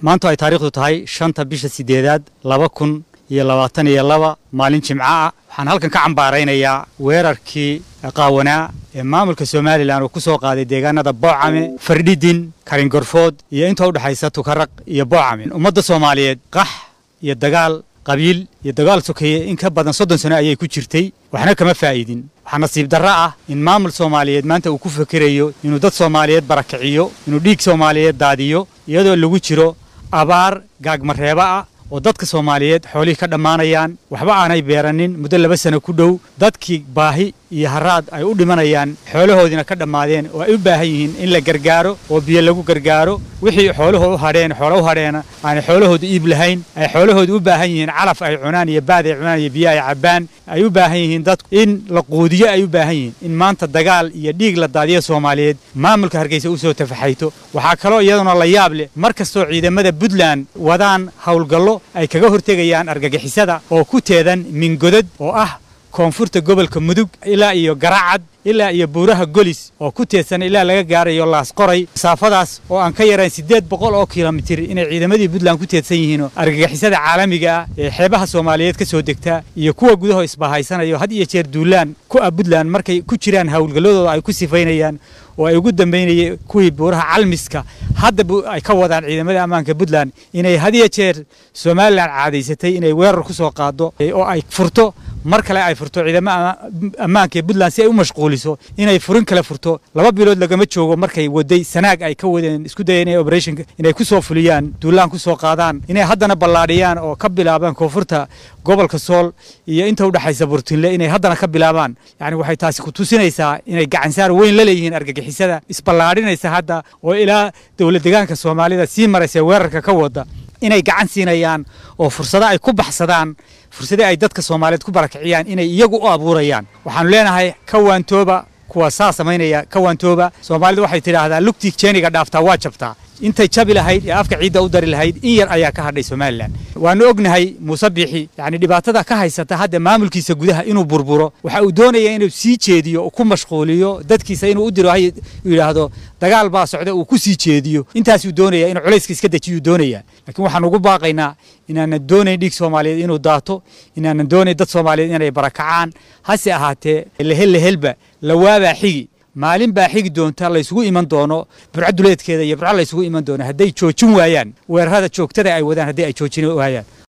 maantu ay taariikhdu tahay shanta bisha sideedaad laba kun iyo labaatan iyo laba maalin jimco ah waxaan halkan ka cambaaraynayaa weerarkii qaawanaa ee maamulka somalilan uu ku soo qaaday deegaanada boocame fardhidin karingorfood iyo inta u dhexaysa tukaraq iyo boocame ummadda soomaaliyeed qax iyo dagaal qabiil iyo dagaal sokeeye in ka badan soddon sano ayay ku jirtay waxna kama faa'iidin waxaa nasiib darro ah in maamul soomaaliyeed maanta uu ku fekerayo inuu dad soomaaliyeed barakiciyo inuu dhiig soomaaliyeed daadiyo iyadoo lagu jiro abaar gaagmareeba ah oo dadka soomaaliyeed xoolihii ka dhammaanayaan waxba aanay beeranin muddo laba sano ku dhow dadkii baahi iyo haraad ay u dhimanayaan xoolahoodiina ka dhammaadeen oo ay u baahan yihiin in la gargaaro oo biyo lagu gargaaro wixii xooluhu u hadheen xoola u hadheena aanay xoolahooda iib lahayn ay xoolahooda u baahan yihiin calaf ay cunaan iyo baad ay cunaan iyo biyo ay cabbaan ay u baahan yihiin dadku in la quudiyo ay u baahan yihiin in maanta dagaal iyo dhiig la daadiyo soomaaliyeed maamulka hargeysa u soo tafaxayto waxaa kaloo iyaduna la yaab leh mar kastoo ciidamada puntland wadaan howlgallo ay kaga hortegayaan argagixisada oo ku teedan mingodad oo ah koonfurta gobolka mudug ilaa iyo garaacad ilaa iyo buuraha golis oo ku teedsan ilaa laga gaarayo laasqoray masaafadaas oo aan ka yarayn siddeed boqol oo kilomitir inay ciidamadii puntland ku teedsan yihiin oo argagixisada caalamiga ah ee xeebaha soomaaliyeed ka soo degta iyo kuwa gudaho isbahaysanayo had iyo jeer duulaan ku ah puntland markay ku jiraan howlgalladooda ay ku sifaynayaan oo ay ugu dambaynayeen kuwii buuraha calmiska hadda ay ka wadaan ciidamada ammaanka puntland inay had iyo jeer somalilan caadaysatay inay weerar ku soo qaado oo ay furto mar kale ay furto ciidamada ammaanka ee puntland si ay u mashquuliso inay furin kale furto laba bilood lagama joogo markay waday sanaag ay ka wadeen isku dayeen inay operationka inay ku soo fuliyaan duulaan ku soo qaadaan inay haddana ballaadhiyaan oo ka bilaabaan koonfurta gobolka sool iyo inta u dhexaysa burtinle inay haddana ka bilaabaan yacni waxay taasi ku tusinaysaa inay gacansaar weyn la leeyihiin argagixisada isballaadhinaysa hadda oo ilaa dowlad deegaanka soomaalida sii maraysa weerarka ka wada inay gacan siinayaan oo fursado ay ku baxsadaan fursadii ay dadka soomaaliyeed ku barakiciyaan inay iyagu u abuurayaan waxaanu leenahay ka waantooba kuwa saa samaynaya ka waantooba soomaalidu waxay tidhaahdaa lugtii jeeniga dhaaftaa waa jabtaa intay jabi lahayd ee afka ciidda u dari lahayd in yar ayaa ka hadhay somalilan waanu ognahay muuse biixi yacni dhibaatada ka haysata hadda maamulkiisa gudaha inuu burburo waxa uu doonaya inuu sii jeediyo oo ku mashquuliyo dadkiisa inuu u diro hay yidhaahdo dagaal baa socda uu ku sii jeediyo intaasuu doonaya inuu culayska iska dejiyuu doonaya laakiin waxaan ugu baaqaynaa inaanan doonayn dhiig soomaaliyeed inuu daato inaanan doonayn dad soomaaliyeed inay barakacaan hase ahaatee lehel lehelba lawaabaa xigi maalin baa xigi doonta laysugu iman doono burco duleedkeeda iyo burco laysugu iman doono hadday joojin waayaan weerarada joogtada ay wadaan haddii ay joojin waayaan